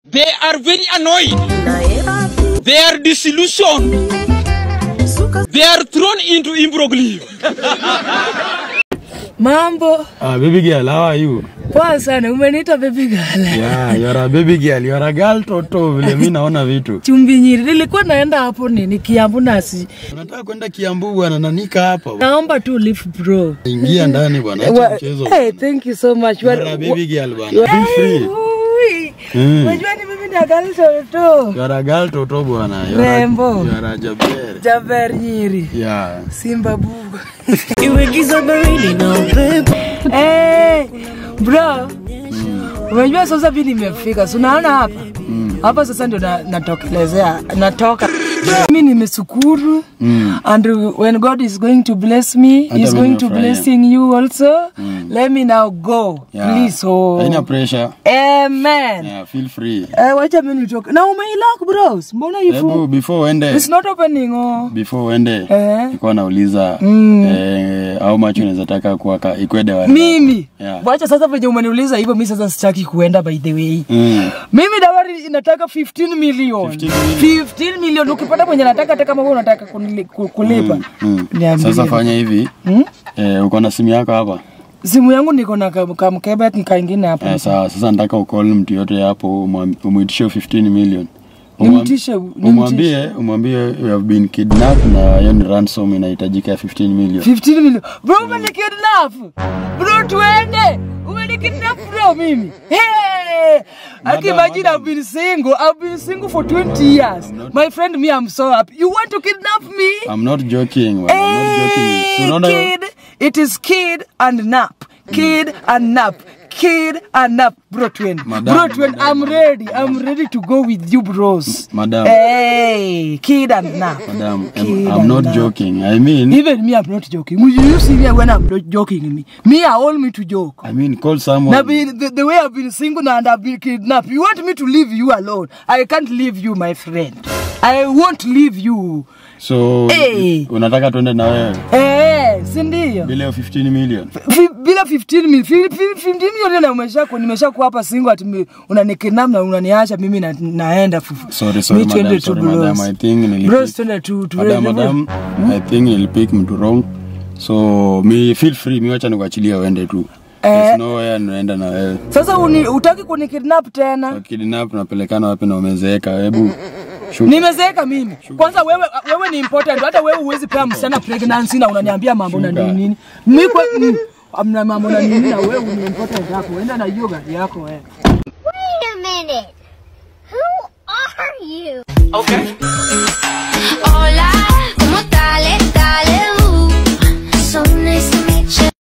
They are very annoyed. They are disillusioned. They are thrown into imbroglio. Mambo Ah, baby girl, how are you? poa sana, umeniita baby girl. Yeah, you're a baby girl, you're a girl toto vile mi naona vitu. Chumbi Nyiri, nilikuwa naenda hapo nini Kiambu nasi, Unataka kwenda Kiambu bwana na nika hapa. naomba tu leave bro. Ingia ndani bwana, acha Wa- mchezo. Hey, thank you so much. You're Wa- a baby girl bwana. wa- Feel free. Hey, ui. Mm. Unajua ni mimi na gali toto. You're a girl toto bwana. You're a- Rembo. You're a jaber. Jaber Nyiri. Yeah. Simba buga. Iwe giza baridi na upepo. Hey, bro. Unajua sasa vile nimefika. Si unaona hapa? Hapa sasa ndio na, natokelezea. Natoka. Mimi nimeshukuru. Mm. And when God is going to bless me, Hata He's mimi going to nafurahia. blessing you also. Let me now go. Yeah. Please. Oh. Haina pressure. Amen. Yeah, feel free. Eh, wacha mimi nitoke. Na umeilock bros. Mbona Hebu ifu? before uende It's not opening oh. before uende Eh. nilikuwa nauliza eh, how much unaweza taka kuwaka ikwede wa Mimi. Yeah. Wacha sasa venye umeniuliza hivyo mimi sasa sitaki kuenda by the way. Mm. Mimi dawari inataka 15 million. 15 million. 15 million ukipata mwenye nataka hata kama wewe unataka kunili- ku- kulipa. Mm. Niambie. Sasa fanya hivi Hmm? eh, uko na simu yako hapa Simu yangu niko na ka- kamkebe nikaingine hapa. eh, sawa. Sasa nataka ukol mtu yote hapo umwam- umwitishe 15 million Umwam- Nimtishe, nimtishe. umwambie umwambie you have been kidnapped na hiyo ni ransom inahitajika ya 15 million 15 million. Bro umenikidnap. Bro tuende. Umenikidnap bro mimi. Hey! I can imagine I've been single. I've been single for 20 years. My friend me I'm so happy. You want to kidnap me? I'm not joking man. I'm not joking. So Hey, unaona hiyo- kid, it is kid and nap. Kid and nap. Kid and nap. Bro twin. Madam, bro twin, madam, I'm ready. I'm ready to go with you bros. Madam. Hey, kid and nap. Madam, Kid I'm, I'm and not nap. joking. I mean, Even me, I'm not joking. You you see me when I'm not joking me. Me, I want me to joke. I mean, call someone. Now, be, the, the way I've been single and I've been kidnapped, you want me to leave you alone? I can't leave you, my friend. I won't leave you. So Hey. unataka tuende na wewe Eh, si ndio? bila hiyo 15 million. Fi- bila 15 mil 15 milioni na umesha ku nimesha ku hapa single ati mi- unanikidnap na unaniacha mimi na, naenda fu- Sorry, sorry, Mi twende madam, tu sorry, bros. madam. I think nilipick- Bros, twende tu tu Madam, madam, I think nilipick mtu wrong. So me feel free, mi wacha nikuachilia uende tu. Eh. There's nowhere naenda na wewe. Sasa uni, utaki kunikidnap tena? Kidnap napelekana wapi na umezeeka? Hebu shuka. Nimezeeka mimi. Kwanza wewe wewe ni important. Hata wewe huwezi pea msichana pregnancy na unaniambia mambo na Shuka. nini nini. Mimi kwa mm, amna mambo na nini na wewe ni important yako. Enda na hiyo gari yako wewe. Wait a minute. Who are you? Okay.